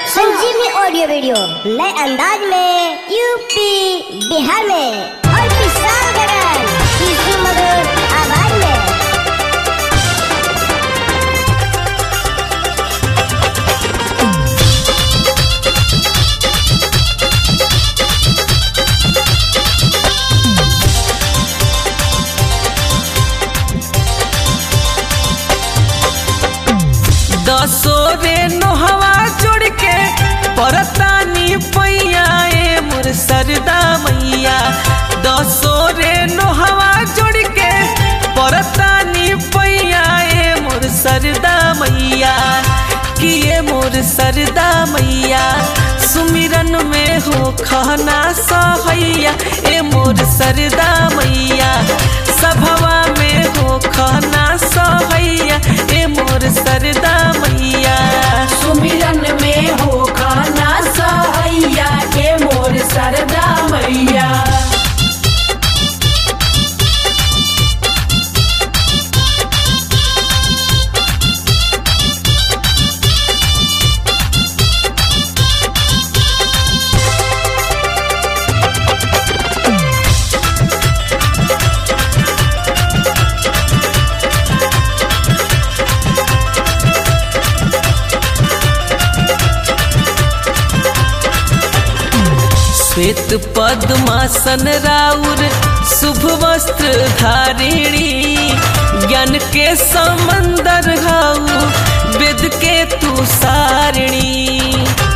संजीवनी audio video नए अंदाज में यूपी बिहार में और किसान गगन इसी मधुर आवाज में दसो रे नोहवा जोड़ के परतानी पैया ए मोर सरदा मैया दसो रे नोहवा जोड़ के परतानी पैया ए मोर सरदा मैया किए मोर सरदा मैया सुमिरन में हो खाना सहैया ए मोर सरदा मैया सभवा में हो खाना सहैया ए मोर सरदा मैया सुमिरन में हो खाना सहैया के मोर सरदा मैया श्वेत पद्मासन राउर शुभ वस्त्र धारिणी ज्ञान के समंदर हाउ वेद के तू सारिणी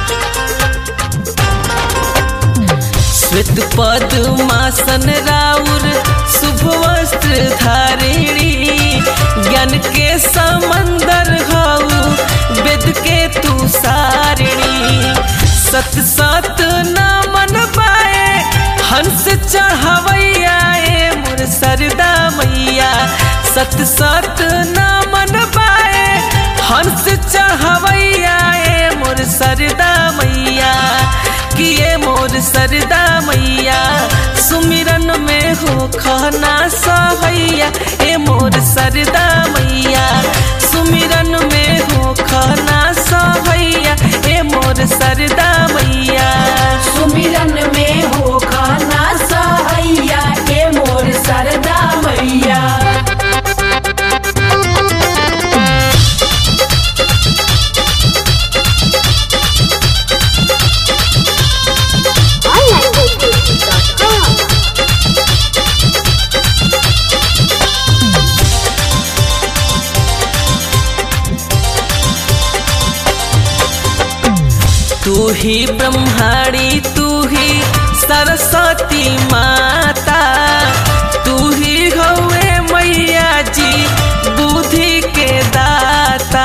श्वेत पद्मासन राउर शुभ वस्त्र धारिणी ज्ञान के समंदर हाउ वेद के तू सारिणी सत सत न मन पाए हंस चढ़वैया ए मोर सरदा मैया सत सत न मन पाए हंस चढ़वैया ए मोर सरदा मैया किए मोर सरदा मैया सुमिरन में हो खाना सहैया ए मोर सरदा मैया सुमिरन में हो खाना सहैया ए मोर सरदा मैया सुमिरन में हो खाना सहैया के मोर सरदा मैया onlinebooking.com तू ही ब्रह्माणी तू ही सरस्वती माता तू ही हवे मैया जी बुद्धि के दाता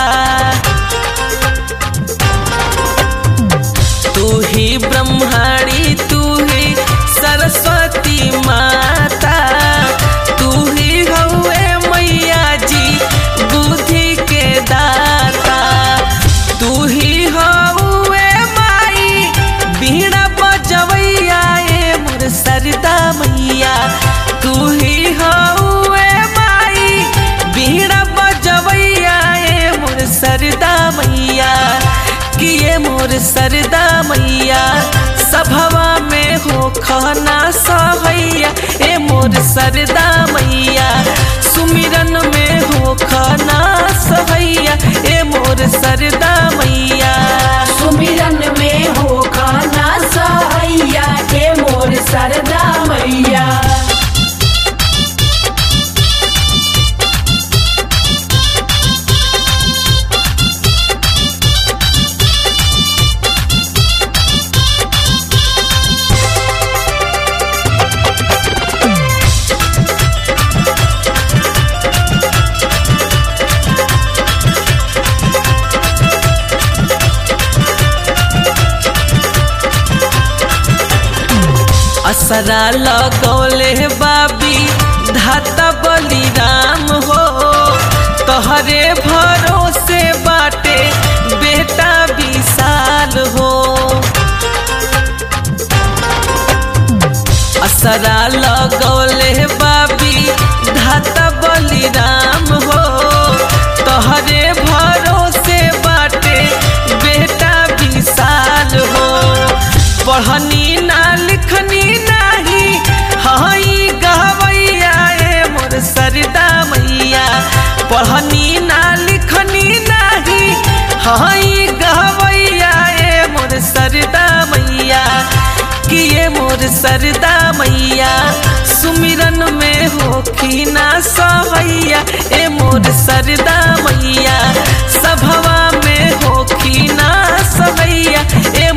तू ही ब्रह्माणी तू ही सरस्वती माता तू ही हवे मैया जी बुद्धि के दाता तू ही हवे माई बीड़ा बजवैया ए मोर सरदा मैया तू ही हवे माई बीड़ा बजवैया ए मोर सरदा मैया किए मोर सरदा मैया सभवा में हो खाना सहैया ए मोर सरदा मैया सुमिरन में हो खाना सहैया ए मोर सरदा मैया सुमिरन में हो खाना सहैया के मोर सरदा मैया असरा लगौले बाबी धाता बलिराम हो तोहरे भरोसे बाटे बेटा विशाल हो असरा लगौले बाबी धाता बलिराम हो तोहरे भरोसे बाटे बेटा विशाल पढ़नी ना लिखनी नाही हई गवैया ए मोर सरदा मैया कि ये मोर सरदा मैया सुमिरन में होखी ना सहैया ए मोर सरदा मैया सभवा में होखी ना सहैया ए